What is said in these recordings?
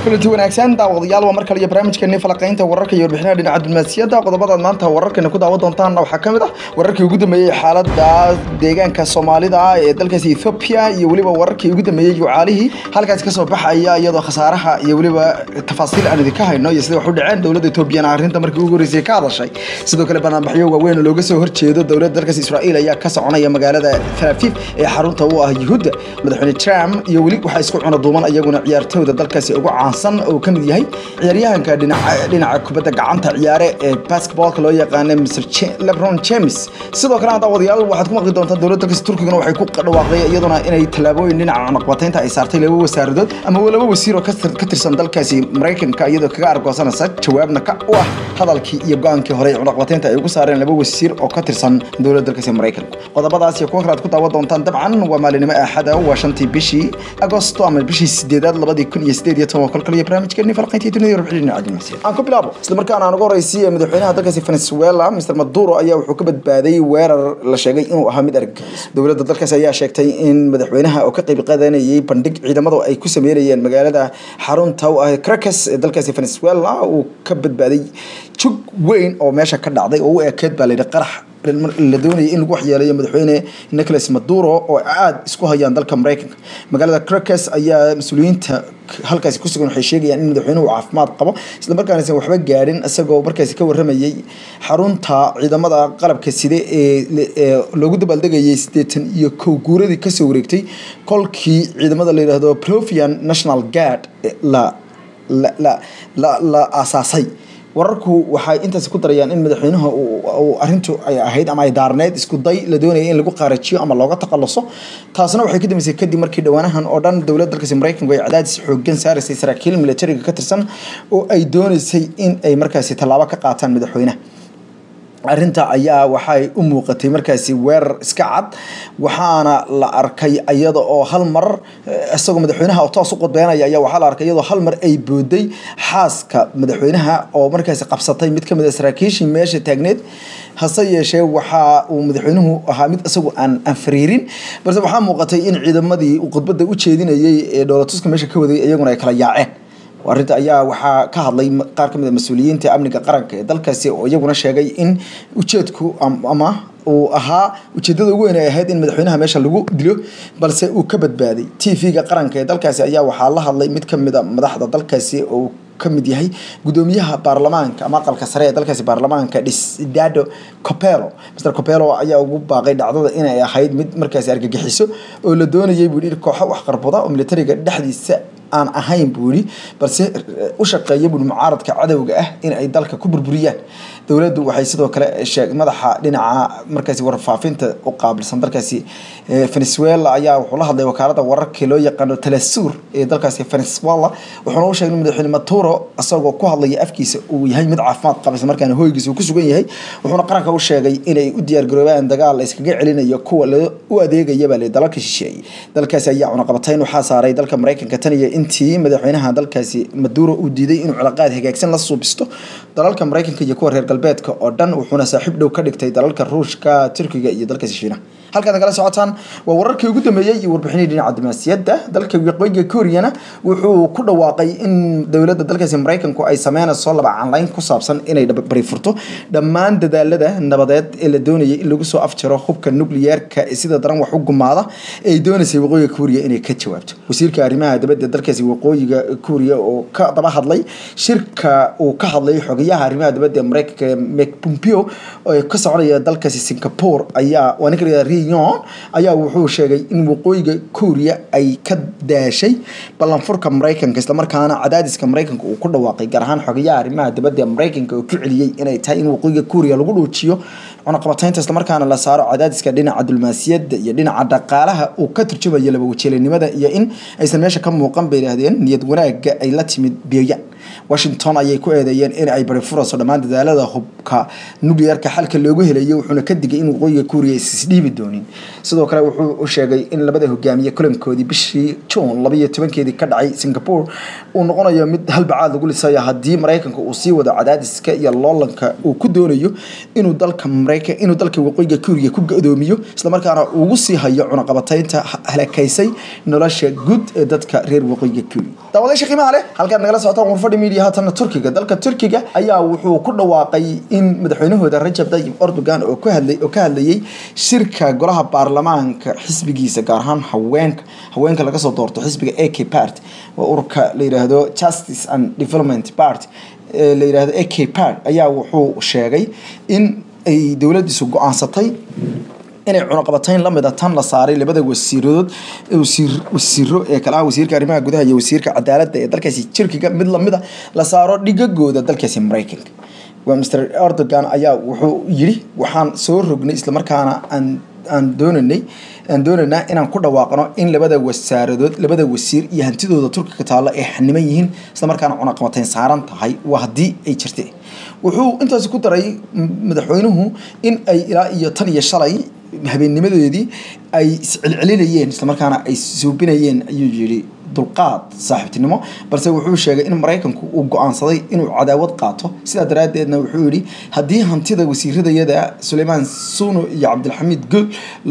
kulanti wanaagsan daawadayaal waa mar kale iyo barnaamijkeeni falaqaynta wararka iyo warbixinaha dhinaca diblomaasiyadda qodobadaad maanta wararkeena ku daawan doontaan waxaa ka mid ah wararkii ugu dambeeyey xaaladda deegaanka soomaalida ee dalkaasi ethoobia iyo weliba wararkii ugu dambeeyey jucaalihii halkaasi kasoo baxaya iyadoo khasaaraha iyo weliba tafaasiil aan idinka hayno iyo sida wax u dhaceen dowladda etoobiyana arrinta markii ugu horreysay ka hadashay sidoo kale banaanbaxyo waaweyn oo looga soo horjeedo dowladda dalkaasi israa'iil ayaa ka soconaya magaalada tel aviv ee xarunta u ah yuhuudda madaxweyne trump iyo weli waxaa isku cuna duuman iyaguna ciyaartooyda dalkaasi ugu caansan oo ka mid yahay ciyaaryahanka dhinaca dhinaca kubadda gacanta ciyaare ee basketballka loo yaqaana mr lebron james sidoo kale daawadayaal waxaad ku maqli doontaa dowladda dalkaasi turkigana waxay ku dhawaaqday iyaduna inay tallaabooyin dhinaca cunaqbataynta ay saartay laba wasaaradood ama laba wasiir oo ka tirsan dalkaasi maraykanka iyadoo kaga argoosanaysa jawaabna ka u ah hadalkii iyo go-aankii hore ee cunaqbataynta ay ugu saareen laba wasiir oo ka tirsan dowladda dalkaasi maraykanka qodobadaas iyo kuwa kale aad ku daawan doontaan dabcan waa maalinimo axada waa shantii bishii agosto ama bishii sideedaad labadii kun iyo sideed iyo toban kolkal iyo barnaamijkeeni falqayntii dunida warbixin dhinaca aan ku bilaabo isla markaana aan ugu horeysiiye madaxweynaha dalkaasi venezuela mr maduro ayaa wuxuu ka badbaaday weerar la sheegay inuu ahaa mid argagixis dowladda dalkaasi ayaa sheegtay in madaxweynaha oo ka qayb qaadanayay bandhig ciidamadu ay ku sameynayeen magaalada xarunta u ah caracas ee dalkaasi venezuela uu ka badbaaday jug weyn oo meesha ka dhacday oo u ekeed baa layidhi qarax la doonayay in lagu waxyeeleeyo madaxweyne nicolas maduro oo aada isku hayaan dalka maraykanka magaalada cracas ayaa mas-uuliyiinta halkaasi ku sugan waxay sheegayaan in madaxweynuhu caafimaad qabo isla markaana aysan waxba gaadhin isagoo markaasi ka warramayay xarunta ciidamada qalabka side ee loogu dabaaldegayay siddeetan iyo kow guuradii kasoo wareegtay kolkii ciidamada la yidhaahdo provian national guard la la la la la aasaasay wararku waxay intaasi ku darayaan in madaxweynaha arintu ay ahayd ama ay daarneyd isku day la doonaya in lagu qaarajiyo ama looga takhaluso taasna waxay ka dambeysay kadib markii dhowaanahan oo dhan dowladda dalkaasi maraykanku ay cadaadis xoogan saaraysay saraakiil militariga ka tirsan oo ay dooneysay in ay markaasi tallaabo ka qaataan madaxweynaha arrinta ayaa waxay u muuqatay markaasi weerar iska cad waxaana la arkay iyada oo hal mar isagoo madaxweynaha oo toos u qodbeynaya ayaa waxaa la arkay iyadoo hal mar ay booday xaaska madaxweynaha oo markaasi qabsatay mid ka mid a saraakiishii meesha taagneed hase yeeshee waxa uu madaxweynuhu ahaa mid isagu aan aan fariirin balse waxaa muuqatay in ciidamadii uu khudbadda u jeedinayay ee dhoolatuska meesha ka waday iyaguna ay kala yaaceen arrinta ayaa waxaa ka hadlay qaar ka mid a mas-uuliyiinta amniga qaranka ee dalkaasi oo iyaguna sheegay in ujeedku ama uu ahaa ujeedada ugu weyn ay ahayd in madaxweynaha meesha lagu dilo balse uu ka badbaaday t v-ga qaranka ee dalkaasi ayaa waxaa la hadlay mid ka mid a madaxda dalkaasi oo ka mid yahay gudoomiyaha baarlamaanka ama aqalka sare ee dalkaasi baarlamaanka dhisdado copelo mr copelo ayaa ugu baaqay dhacdada inay ahayd mid markaasi argagixiso oo la doonayay buu yidhi kooxo waxqarbuda oo militariga dhexdiisa aan ahayn buu yidhi balse u shaqeeya buui mucaaradka cadowga ah in ay dalka ku burburiyaan dowladdu waxay sidoo kale sheeg madaxa dhinaca markaasi warfaafinta u qaabilsan dalkaasi venezuela ayaa wuxuu la hadlay wakaalada wararkii loo yaqaano talasur ee dalkaasi venezuela wuxuuna u sheegay madaxweyne maturo isagoo ku hadlaya afkiisa uu yahay mid caafimaad qaba isla markaana hoygiisa uu ku sugan yahay wuxuuna qaranka u sheegay inay u diyaargaroobaan dagaal la iskaga celinayo kuwa u adeegaya baa dalalka shisheeye dalkaasi ayaa cunaqabatayn waxaa saaray dalka maraykanka tan iyo intii madaxweynaha dalkaasi maduro uu diiday inuu cilaaqaad hagaagsan la suubisto dalalka maraykanka iyo kuwa reer galbeedka oo dhan wuxuuna saaxiib dhow ka dhigtay dalalka ruushka turkiga iyo dalkaasi shiinaha halkaad kala socotaan waa wararkii ugu dambeeyey iyo warbixinii dhinaca diblomaasiyadda dalka waqooyiga kooriyana wuxuu ku dhawaaqay in dowladda dalkaasi maraykanku ay sameynayso laba canlayn ku saabsan inay bari furto dhammaan dadaalada nabadeed ee la doonayay in lagu soo afjaro hubka nukliyeerka ee sida daran wax u gumaada ee ay doonaysay waqooyiga kooriya inay ka jawaabto wasiirka arrimaha dibadda dalkaasi waqooyiga kooriya oo ka daba hadlay shirka uu ka hadlay xogayaha arrimaha dibadda ee maraykanka mike pompeo oo ka soconaya dalkaasi singapore ayaa waa ninka riyon ayaa wuxuu sheegay in waqooyiga kooriya ay ka daashay ballanfurka maraykanka islamarkaana cadaadiska maraykanka uu ku dhawaaqay gaar ahaan xogayaha arrimaha dibadda ee maraykanka oo ku celiyey inay tahay in waqooyiga kooriya lagu dhuujiyo cunaqabataynta islamarkaana la saaro cadaadiska dhinaca diblomaasiyadda iyo dhinaca dhaqaalaha uu ka turjumayo laba wajeelanimada iyo in aysan meesha ka muuqan bay yidhaahdeen niyad wanaagga ay la timid biyayaan washington ayay ku eedeeyeen in ay bari furayso dhammaan dadaalada hubka nuclearka xalka loogu helayo wuxuuna ka digay in waqooyiga kuuriya isdhiibi doonin sidoo kale wuxuu u sheegay in labada hogaamiye kulankoodii bishii juun labayo tobankeedii ka dhacay singapore uu noqonayo mid halbacaad lagu lisaya haddii maraykanka uu sii wado cadaadiska iyo loolanka uu ku doonayo inuu dalka maraykan inuu dalka waqooyiga kuuriya ku gadoomiyo islamarkaana ugu sii hayo cunaqabataynta halakaysay nolosha guud ee dadka reer waqooyiga kuuriya daawadayaasha qiimaha leh halkaad nagala socotaan warfadhi media haatana turkiga dalka turkiga ayaa wuxuu ku dhawaaqay in madaxweynahooda rajab tayyib erdogan oo ku hadlay oo ka hadlayay shirka golaha baarlamaanka xisbigiisa gaar ahaan haweenka haweenka laga soo doorto xisbiga ak part waa ururka la yidhaahdo justice and development party ee la yidhaahdo ak part ayaa wuxuu sheegay in ay dowladdiisu go-aansatay inay cunaqabatayn lamid a tan la saaray labada wasiiradood wasiiro ee kalaha wasiirka arrimaha gudaha iyo wasiirka cadaaladda ee dalkaasi turkiga mid lamid a la saaro dhigagooda dalkaasi maraykanka waa mr erdogan ayaa wuxuu yidhi waxaan soo rognay islamarkaana aan aan doonanay aan doonaynaa inaan ku dhawaaqno in labada wasaaradood labada wasiir iyo hantidooda turkiga taalla ay xaniman yihiin islamarkaana cunaqabatayn saaran tahay waa haddii ay jirte wuxuu intaasi ku daray madaxweynuhu in ay ilaa iyo tan iyo shalay habeennimadeedii ay iscelcelinayeen islamarkaana ay suubinayeen ayuu yidhi dulqaad saaxiibtinimo balse wuxuu sheegay in maraykanku uu go-aansaday inuu cadaawad qaato sidaa daraaddeedna wuxuu yidhi haddii hantida wasiiradayada suleymaan suno iyo cabdilxamiid good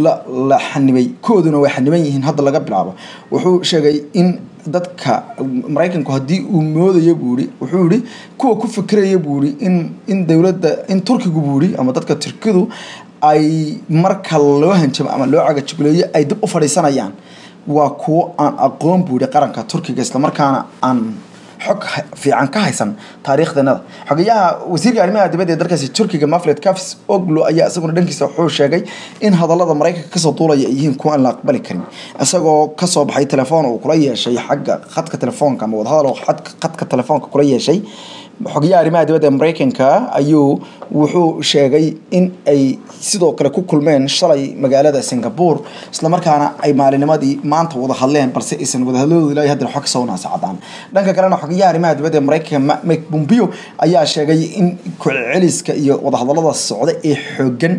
la xanibay kooduna way xaniban yihiin hadda laga bilaabo wuxuu sheegay in dadka maraykanku haddii uu moodayo buu ihi wuxuu yihi kuwa ku fikiraya buu ihi in in dowladda in turkigu buu ihi ama dadka turkidu ay marka loo hanjamo ama loo cagajugleeyo ay dib u fadhiisanayaan waa kuwo aan aqoon buu yihi qaranka turkiga islamarkaana aan xog fiican ka haysan taariikhdanada xogayaha wasiirka arrimaha dibadda ee dalkaasi turkiga mafled cafs oglo ayaa isaguna dhankiisa wuxuu sheegay in hadallada maraykanka kasoo duulaya ay yihiin kuwa aan la aqbali karin isagoo kasoo baxay telefoon uu kula yeeshay xagga khadka telefoonka ama wadahadal khadka telefoonka kula yeeshay xogayaha arrimaha dibadda ee maraykanka ayuu wuxuu sheegay in ay sidoo kale ku kulmeen shalay magaalada singapore islamarkaana ay maalinimadii maanta wada hadleen balse aysan wadahadladooda ilaa haddana xog kasoo naasacadaan dhanka kalena xogayaha arrimaha dibadda ee maraykanka mike pompeo ayaa sheegay in kuceliska iyo wadahadalada socda ee xoogan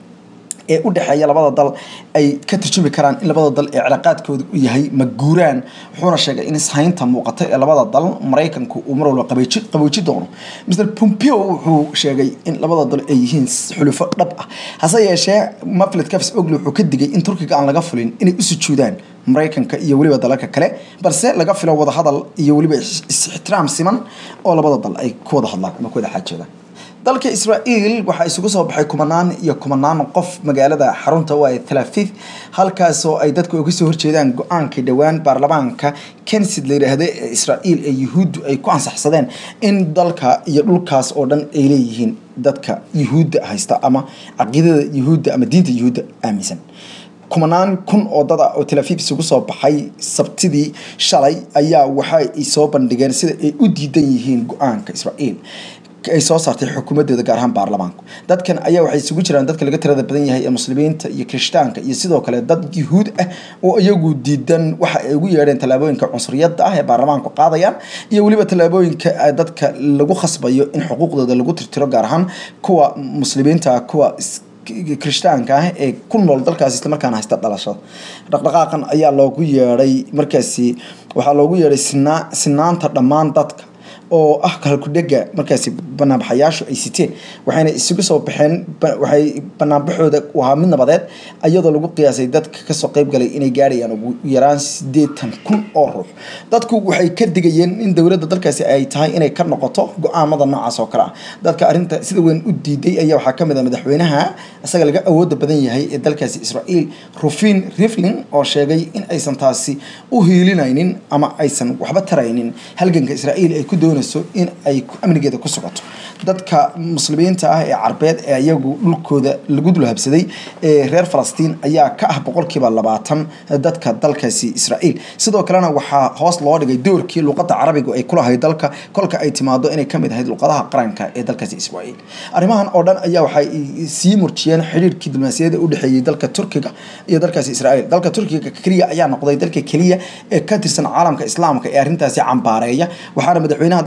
ee u dhexeeya labada dal ay ka tarjumi karaan in labada dal ee cilaaqaadkooda u yahay maguuraan wuxuuna sheegay in ishaynta muuqata ee labada dal maraykanku uu mar walba qabooji doono mr pompeo wuxuu sheegay in labada dal ay yihiin xulufo dhab ah hase yeeshee mafled cafs ogle wuxuu ka digay in turkiga aan laga fulin inay u sujuudaan maraykanka iyo weliba dalalka kale balse laga filo wadahadal iyo weliba is-ixtiraam siman oo labada dal ay ku wada hadlaan ama ku wada xaajoodaan dalka israa'iil waxaa isugu soo baxay kumanaan iyo kumanaan qof magaalada xarunta u ah tel aviv halkaasoo ay dadku uga soo horjeedaan go-aankii dhowaan baarlamaanka kensid la yidhaahda ee israa'iil ee yuhuuddu ay ku ansaxsadeen in dalka iyo dhulkaas oo dhan ay leeyihiin dadka yuhuudda haysta ama caqiidada yuhuudda ama diinta yuhuudda aaminsan kumanaan kun oo dad ah oo tel aviv isugu soo baxay sabtidii shalay ayaa waxa ay soo bandhigeen sida ay u diidan yihiin go-aanka israa'iil ay soo saartay xukuumadeeda gaar ahaan baarlamaanku dadkan ayaa waxay isugu jiraan dadka laga tirada badan yahay ee muslimiinta iyo kirishtaanka iyo sidoo kale dad yuhuud ah oo iyagu diidan waxa ay ugu yeedheen tallaabooyinka cunsuriyadda ah ee baarlamaanku qaadayaan iyo weliba tallaabooyinka dadka lagu khasbayo in xuquuqdooda lagu tirtiro gaar ahaan kuwa muslimiinta kuwa kirishtaanka ah ee ku nool dalkaasi islamarkaana haysta dhalashada dhaqdhaqaaqan ayaa loogu yeedhay markaasi waxaa loogu yeedhay sinaa sinaanta dhammaan dadka oo ah kalkudhega markaasi banaanbaxayaashu ay siteen waxayna isugu soo baxeen waxay banaanbaxooda u ahaa mid nabadeed iyadoo lagu qiyaasay dadka kasoo qeyb galay inay gaadhayaan ugu yaraan sideetan kun oo ruux dadku waxay ka digayeen in dowladda dalkaasi ay tahay inay ka noqoto go-aamada noocaas oo kale ah dadka arrinta sida weyn u diiday ayaa waxaa kamid ah madaxweynaha isaga laga awooda badan yahay ee dalkaasi israa'iil rufin riflin oo sheegay in aysan taasi u hiilinaynin ama aysan waxba taraynin halganka israa'iil ay ku doonayso in ay amnigeeda ku socoto dadka muslimiinta ah ee carbeed ee iyagu dhulkooda lagu dulhabsaday ee reer falastiin ayaa ka ah boqolkiiba labaatan dadka dalkaasi israa'iil sidoo kalena waxaa hoos loo dhigay doorkii luqadda carabiga ay kulahayd dalka kolka ay timaado inay kamid ahayd luqadaha qaranka ee dalkaasi israa'iil arrimahan oo dhan ayaa waxay sii murjiyeen xidhiirkii diblomaasiyadda u dhexeeyey dalka turkiga iyo dalkaasi israa'iil dalka turkiga keliya ayaa noqday dalka keliya ee ka tirsan caalamka islaamka ee arrintaasi cambaareeya waxaana madaxweynaha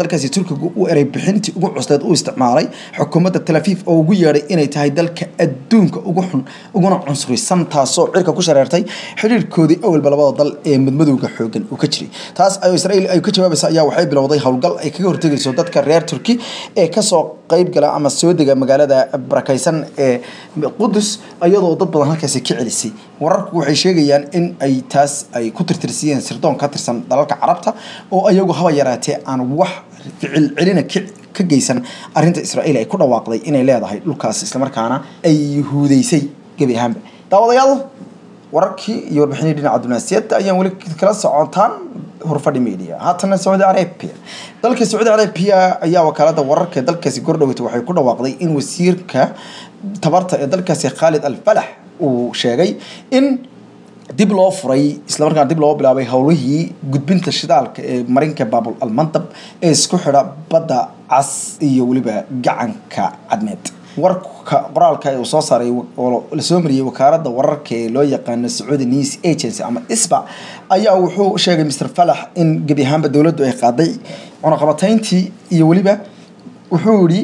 dalkaasi turkiga u eray bixintii ugu cusleed u isticmaalay xukuumadda talafiif oo ugu yeedhay inay tahay dalka adduunka ugu xun uguna cunsurisan taasoo cirka ku shareertay xiriirkoodii awalba labada dal ee madmadowga xoogan uu ka jiray taas ayuu israel ay ka jawaabaysa ayaa waxay bilowday howlgal ay kaga hortegayso dadka reer turki ee kasoo qeyb gala ama soo dega magaalada barakaysan ee qudus iyadoo dad badan halkaasi ka celisay wararku waxay sheegayaan in ay taas ay ku tirtirsiyeen sirdoon ka tirsan dalalka carabta oo iyagu haba yaraatee aan wax ficil celina ka geysan arinta israel ay ku dhawaaqday inay leedahay dhulkaas islamarkaana ay yuhuudeysay gebi ahaanba daawadayaal wararkii iyo warbixinii dhinaca dunaasiyadda ayaan weli kala socotaan hurfadhi media haatana sacuudi arabia dalka sacuudi arabia ayaa wakaalada wararka ee dalkaasi gordhoweyta waxay ku dhawaaqday in wasiirka tabarta ee dalkaasi khaalid al falax uu sheegay in dib loo furay islamarkaana dib loo bilaabay howlihii gudbinta shidaalka ee marinka baabul almantab ee isku xidha badda cas iyo weliba gacanka cadmeed warka qoraalka uu soo saaray oo lasoo mariyey wakaalada wararka ee loo yaqaano sacuudi news agency ama isba ayaa wuxuu sheegay mr falax in gebi ahaanba dowladdu ay qaaday cunaqabatayntii iyo weliba wuxuu yihi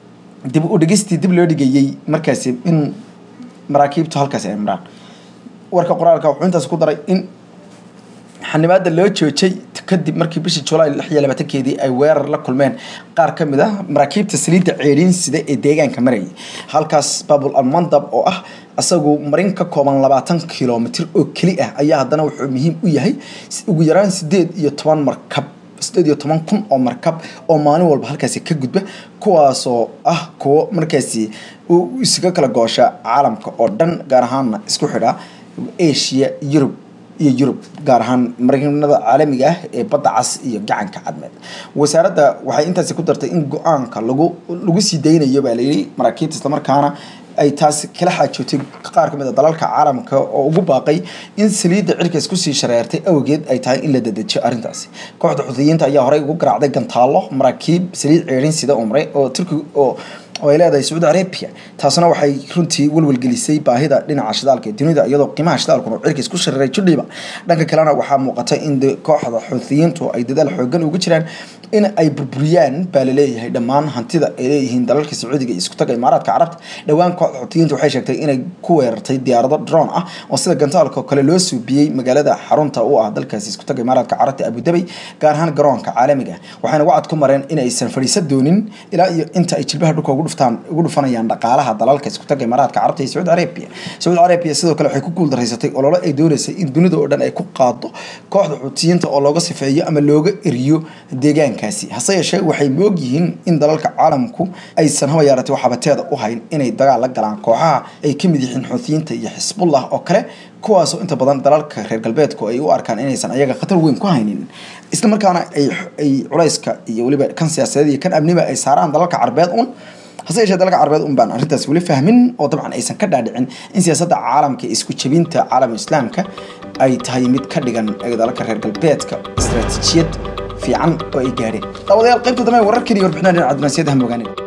dib u dhigistii dib loo dhigayey markaasi in maraakiibtu halkaasi ay maraan warka qoraalka wuxuu intaas ku daray in xanimaada loo joojay kadib markii bishii julaay lix iyo labaatankeedii ay weerar la kulmeen qaar ka mid ah maraakiibta saliidda ceeriin sida ee deegaanka marayay halkaas babul almandab oo ah isagu marin ka kooban labaatan kilomitr oo keli ah ayaa haddana wuxuu muhiim u yahay ugu yaraan sideed iyo toban markab sideed iyo toban kun oo markab oo maalin walba halkaasi ka gudba kuwaasoo ah kuwo markaasi isaga kala goosha caalamka oo dhan gaar ahaana isku xidha asia yurub iyo yurub gaar ahaan marinada caalamiga ah ee badda cas iyo gacanka cadmeed wasaaradda waxay intaasi ku dartay in go-aanka lagu lagu sii daynayo baa layidhi maraakiibta islamarkaana ay taas kala xaajootay qaar ka mid a dalalka caalamka oo ugu baaqay in saliidda cirkaas kusii shareertay awgeed ay tahay in la dedejiyo arrintaasi kooxda xudiyiinta ayaa horey ugu garaacday gantaallo maraakiib saliid ceerin sida umre oo turkiga oo oo ay leedahay sacuudi arabia taasna waxay runtii welwelgelisay baahida dhinaca shidaalka ee dunida iyadoo qiimaha shidaalkuna cirkiis ku shareeray judhiiba dhanka kalena waxaa muuqata in kooxda xuuthiyiintu ay dadaal xoogan ugu jiraan in ay burburiyaan baa laleeyahay dhammaan hantida ay leeyihiin dalalka sacuudiga iyo iskutaga imaaraadka carabta dhowaan kooxda xuuthiyiinta waxay sheegtay inay ku weerartay diyaarado drone ah oo sida gantaalka oo kale loo suubiyey magaalada xarunta u ah dalkaasi iskutaga imaaraadka carabta abudabay gaar ahaan garoonka caalamiga waxayna wacad ku mareen in aysan fadhiisan doonin ilaa iyo inta ay jilbaha dhulka ugu ugu dhufanayaan dhaqaalaha dalalka iskutaga imaaraadka carabta iyo sacuudi arabia sacuudi arabia sidoo kale waxay ku guuldaraysatay ololo ay dooneysay in dunida oo dhan ay ku qaado kooxda xuutiyiinta oo looga sifeeyo ama looga eriyo deegaankaasi hase yeeshee waxay moog yihiin in dalalka caalamku aysan haba yaaratay waxabateeda u hayn inay dagaal la galaan kooxaha ay ka mid yihiin xuutiyiinta iyo xisbullah oo kale kuwaasoo inta badan dalalka reer galbeedku ay u arkaan inaysan ayaga khatar weyn ku haynin isla markaana ay culayska iyo weliba kan siyaasadeed iyo kan amniba ay saaraan dalalka carbeed un hase yeeshee dalalka carbeed un baan arrintaas weli fahmin oo dabcan aysan ka dhaadhicin in siyaasadda caalamka isku jebinta caalamka islaamka ay tahay mid ka dhigan dalalka reer galbeedka istaraatiijiyad fiican oo ay gaadheen daawadayaal qaybta dambe wararkii iyo warbixinaha dhinaca dunaasiyadda ha mogaanin